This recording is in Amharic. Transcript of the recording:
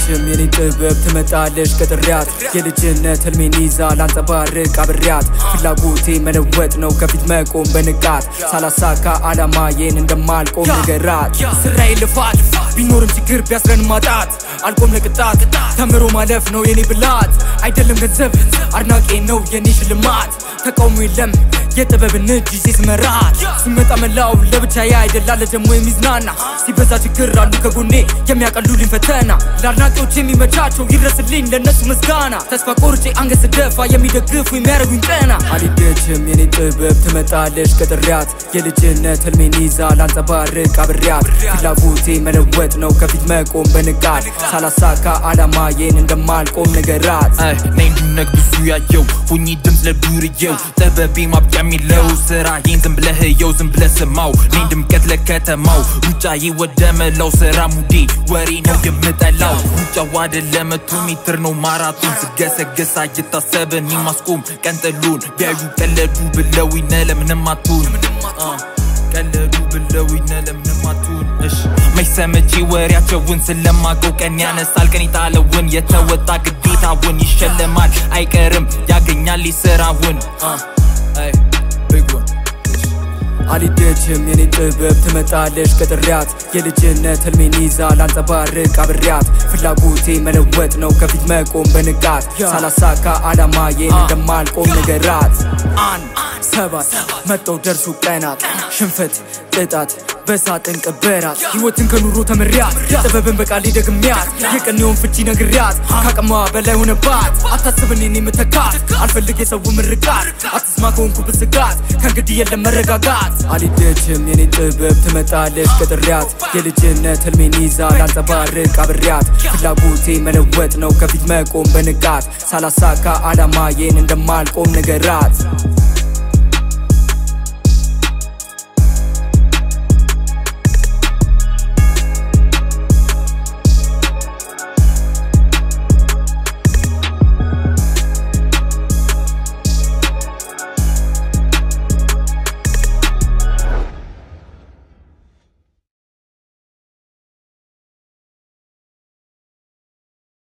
አልሄደችም የኔ ጥበብ ትመጣለች ከጥሪያት የልጅነት ህልሜን ይዛ ላንጸባርቅ አብሬያት ፍላጎቴ መለወጥ ነው ከፊት መቆም በንቃት ሳላሳካ አላማዬን እንደማልቆም ንገራት ስራዬ ልፋት ቢኖርም ችግር ቢያስረን ማጣት አልቆም ለቅጣት ተምሮ ማለፍ ነው የኔ ብላት አይደለም ገንዘብ አድናቄ ነው የኔ ሽልማት ተቃውሞ የለም የጥበብን እጅ ይዤ ስመራት ሲመጣ መላው ለብቻዬ አይደላለ ደግሞ የሚዝናና ሲበዛ ችግር አሉ ከጎኔ የሚያቀሉልኝ ፈተና ለአድናቂዎች የሚመቻቸው ይድረስልኝ ለነሱ ምስጋና ተስፋ ቆርጬ አንገት ስደፋ የሚደግፉ የሚያደርጉኝ ቀና አልሄደችም የኔ ጥበብ ትመጣለች ከጥሪያት የልጅነት ህልሜን ይዛ ላንጸባርቅ አብሬያት ፍላጎቴ መለወጥ ነው ከፊት መቆም በንቃት ሳላሳካ አላማዬን እንደማልቆም ንገራት ነኝ ድነግ ብዙ ያየው ሁኚ ድምፅ ለዱርየው ጥበቤ ማብቂያ የሚለው ስራዬን ዝም ብለህ የው ዝም ብለህ ስማው ነኝ ድምቀት ለከተማው ሩጫዬ ወደ መላው ስራ ሙዴ ወሬ ነው የምጠላው ሩጫው አይደለም መቶ ሜትር ነው ማራቶን ስገሰገስ አይታሰብ እኔ ማስቆም ቀንጥሉን ቢያዩ ቀለዱ ብለው ይነ ለምንም አትሆን ቀለዱ ብለው ይነ ለምንም አትሆን እሺ መች ሰምቼ ወሬያቸውን ስለማቀው ቀን ያነሳል ቀን የጣለውን የተወጣ ግዴታውን ይሸለማል አይቀርም ያገኛል ስራውን ቢግ ዋን አልሄደችም የኔ ጥበብ ትመጣለች ከጥሪያት የልጅነት ህልሜን ይዛ ላንጸባርቅ አብሬያት ፍላጎቴ መለወጥ ነው ከፊት መቆም በንቃት ሳላሳካ አላማዬን እንደማልቆም ንገራት አንድ ሰባት መጠው ደርሱ ቀናት ሽንፈት ቅጣት በሳጥን ቀበራት ህይወትን ከኑሮ ተምሪያት ጥበብን በቃሌ ደግሚያት የቀኔውን ፍቺ ነግሪያት ካቅሟ በላይ ሆነባት አታስብን እኔ ምተካት አልፈልግ የሰው ምርቃት አትስማ ከሆንኩ ብስጋት ከእንግዲህ የለም መረጋጋት አልሄደችም የኔ ጥበብ ትመጣለች ከጥሪያት የልጅነት ህልሜን ይዛ ላንጸባርቅ አብሬያት ፍላጎቴ መለወጥ ነው ከፊት መቆም በንቃት ሳላሳካ አላማዬን እንደማልቆም ንገራት